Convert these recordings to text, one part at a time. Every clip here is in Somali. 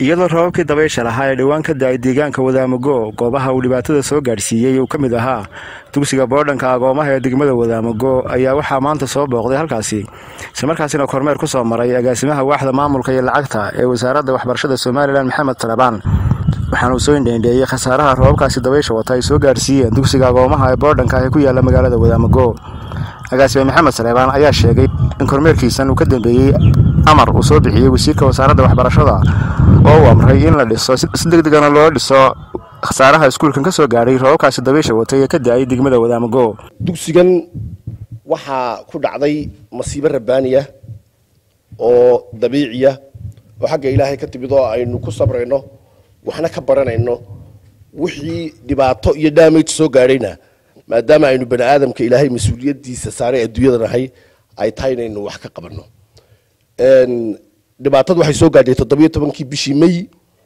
iyadoo rababkii dabaysha lahaa ee dhowaan ka da-ay deegaanka wadaamago goobaha uu dhibaatada soo gaadhsiiyey uu ka mid ahaa dugsiga boodhanka agoomaha ee degmada wadaamago ayaa waxaa maanta soo booqday halkaasi islamarkaasina kormeer ku soo maray agaasimaha waaxda maamulka iyo lacagta ee wasaaradda waxbarashada somalilan maxamed talabaan waxaana uu soo indheendheeyey khasaaraha rababkaasi dabaysha wata ay soo gaadhsiiyeen dugsiga agoomaha ee boodhanka ee ku yaala magaalada wadaamago agaasime maxamed saleebaan ayaa sheegay in kormeerkiisan uu ka dambeeyey amar uu soo bixiyey wasiirka wasaaradda waxbarashada oo uu amray in la dhiso si deg degana loo dhiso khasaaraha iskuulkan ka soo gaadhay rababkaasi dabaysha watay ee ka da-ay degmada wadaamago dugsigan waxaa ku dhacday masiibo rabbaaniya oo dabiiciya oo xagga ilaahay ka timid oo aynu ku sabrayno waxna ka baranayno wixii dhibaato iyo damage soo gaadhayna maadaama aynu bani aadamka ilaahay mas-uuliyadiisa saaray adduunyada nahay ay tahay inaynu wax ka qabanno dhibaatadu waxay soo gaadhay toddobiyo tobankii bishii may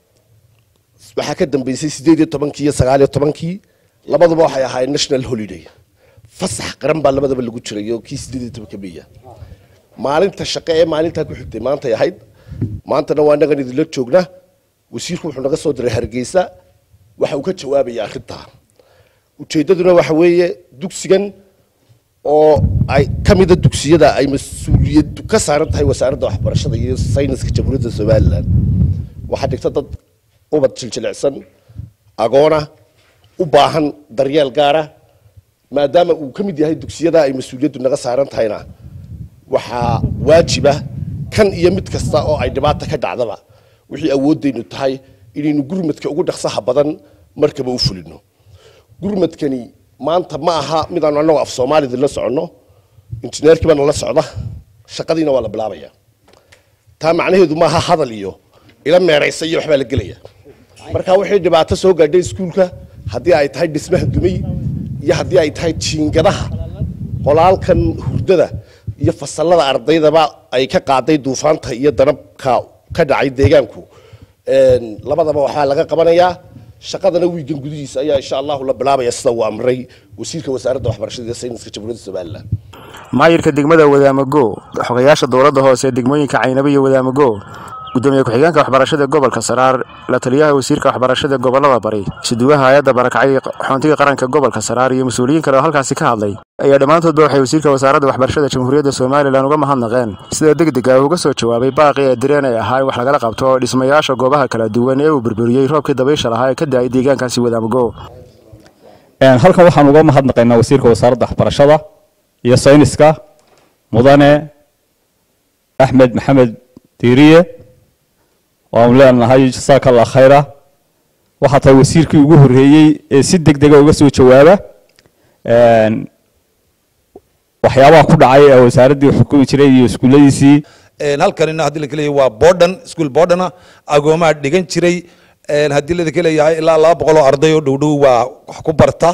waxaa ka dambeysay sideed iyo tobankii iyo sagaal iyo tobankii labaduba waxay ahaayeen national holiday fasax qaran baa labadaba lagu jiray oo kii sideed iyo tobanka meya maalinta shaqe ee maalintaa ku xigtay maantay ahayd maantana waa inagan idinla joogna wasiirku wuxuu naga soo diray hargeysa waxa uu ka jawaabaya arrintaa ujeeddaduna waxa weeye dugsigan oo ay ka mida dugsiyada ay mas-uuliyad ka saaran tahay wasaaradda waxbarashada iyo sayniska jamhuuriyadda somalilan waxaa dhigta dad ubad jiljilicsan agoona u baahan daryeel gaara maadaama uu ka mid yahay dugsiyada ay mas-uuliyaddu naga saaran tahayna waxaa waajiba kan iyo mid kasta oo ay dhibaata ka dhacdaba wixii awooddaynu tahay inaynu gurmadka ugu dhaqsaha badan markaba u fulino gurmadkani maanta ma aha midaanu annagu af soomaalida la soconno injineerkii baana la socda shaqadiina waa la bilaabaya taa macnaheedu maaha hadal iyo ila meeraysa iyo waxbaa la gelaya marka wixii dhibaato soo gaadhay iskuulka haddii ay tahay dhismaha dumay iyo haddii ay tahay jiingadaha qolaalkan hurdada iyo fasallada ardaydaba ay ka qaaday duufaanta iyo danabka ka dhacay deegaanku labadaba waxaa laga qabanayaa shaqadana wiigan gudihiisa ayaa insha allahu la bilaabaya sida uu amray wasiirka wasaaradda waxbarashada iyo sayniska jamhuuriyadda somalilan maayirka degmada wadaamago xogayaasha dowladda hoose ee degmooyinka caynabo iyo wadaamago gudoomiye ku-xigeenka waxbarashada gobolka saraar la taliyaha wasiirka waxbarashada gobolada bari isuduwaha hay-adda barakacay xoontiga qaranka gobolka saraar iyo mas-uuliyiin kale oo halkaasi ka hadlay ayaa dhammaantoodba waxay wasiirka wasaaradda waxbarashada jamhuuriyadda somalilan uga mahadnaqeen sida deg deg ah uga soo jawaabay baaqii ee direen ay ahaa in wax lagala qabto dhismayaasha goobaha kala duwan ee uu burburiyey roobkii dabaysha lahaa ee ka da-ay deegaankaasi wadaamago halkan waxaan uga mahadnaqaynaa wasiirka wasaaradda waxbarashada iyo sayniska mudane axmed maxamed diiriye waanu leenahay jasaaka allah khayra waxaa tahay wasiirkii ugu horreeyey ee si deg dega uga soo jawaaba waxyaabaha ku dhacay ee wasaaraddii xukumi jiray iyo iskuulladiisii halkanina haddii la kaleeyahay waa bordhan iskuol bordhana agoomaha dhigan jiray haddii la kaleeyahay ilaa laba boqol oo arday oo dhow dhow waa wax ku barta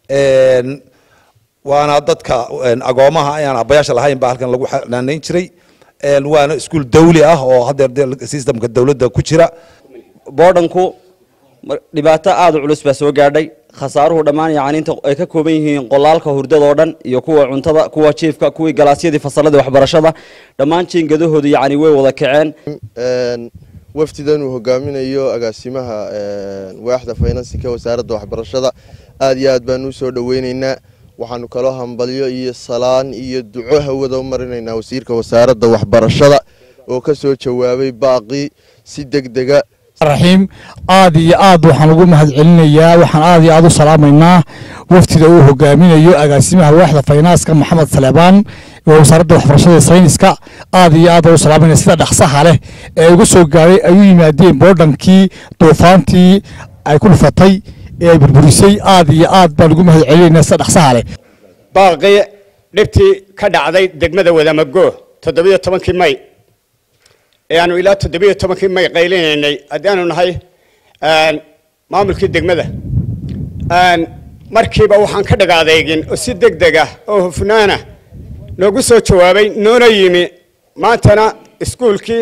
waana dadka agoomaha ayaan abayaasha lahayn baa halkan lagu xanaanayn jiray waana iskuol dawli ah oo haddeer systemka dowladda ku jira boodhanku dhibaato aada u culus baa soo gaadhay khasaaruhu dhammaan yacni inta ay ka kooban yihiin qolaalka hurdadoo dhan iyo kuwa cuntada kuwa jiifka kuwii galaasyadii fasalladii waxbarashada dhammaan jiingadahoodu yacni way wada kaceen wafdidan uu hogaaminayo agaasimaha waaxda faynansinka wasaaradda waxbarashada aad iyo aad baanu usoo dhoweyneynaa waxaanu kaloo hambalyo iyo salaan iyo duco hawada u marinaynaa wasiirka wasaaradda waxbarashada oo ka soo jawaabay baaqii si deg dega raxiim aad iyo aad waxaan ugu mahad celinayaa waxaan aad iyo aad u salaamaynaa wafdida uu hogaaminayo agaasimaha waaxda faynaaska maxamed saleebaan oo wasaaradda waxbarashada ee sayniska aad iyo aad baan u salaamayna sida dhaqsaha leh ee uga soo gaaray ay u yimaadeen boodhankii duufaantii ay ku dhufatay ee ay burburisay aad iyo aad baan ugu mahad celinaynaa sida dhaqsaha leh baaqii dhibtii ka dhacday degmada wadaamago toddobiyo tobankii may ee aanu ilaa toddobiyo tobankii may qaylinaynay haddii aanu nahay maamulkii degmada markiiba waxaan ka dhig adeegin oo si deg deg ah oo hufnaana noogu soo jawaabay noona yimi maantana iskuulkii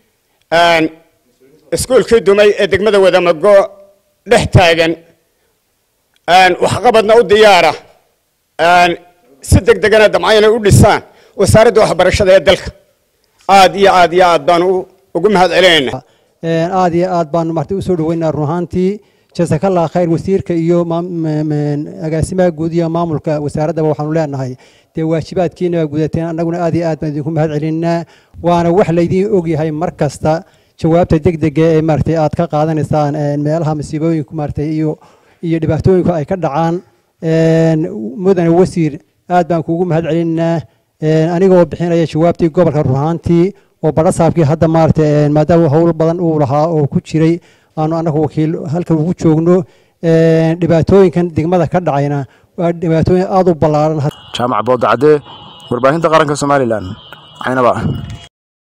iskuulkii dumay ee degmada wadamago dhex taagan waxqabadna u diyaara si deg degana damca inay u dhisaan wasaaradda waxbarashada ee dalka aad iyo aad iyo aad baan ugu mahad celinaynaa aad iyo aad baanu martay usoo dhaweynaa run ahaantii jazakallah khayr wasiirka iyo agaasimaha guud iyo maamulka wasaaraddaba waxaanu leenahay dee waajibaadkiina baa gudateen annaguna aad iyo aad baan idinku mahad celinaa waana wax laydiin ogyahay mar kasta jawaabta degdega ee maaragtay aad ka qaadanaysaan meelaha masiibooyinku maaragtay iyo iyo dhibaatooyinku ay ka dhacaan mudane wasiir aad baan kuugu mahad celinaa anigoo bixinaya jawaabtii gobolka ruhaantii oo badhasaabkii hadda maaragtay maadaama hawl badan uu lahaa oo ku jiray aanu annagu wakiil halkan ugu joogno dhibaatooyinkan degmada ka dhacayna waa dhibaatooyin aada u ballaaran jaamac boodacadee warbaahinta qaranka somalilan caynaba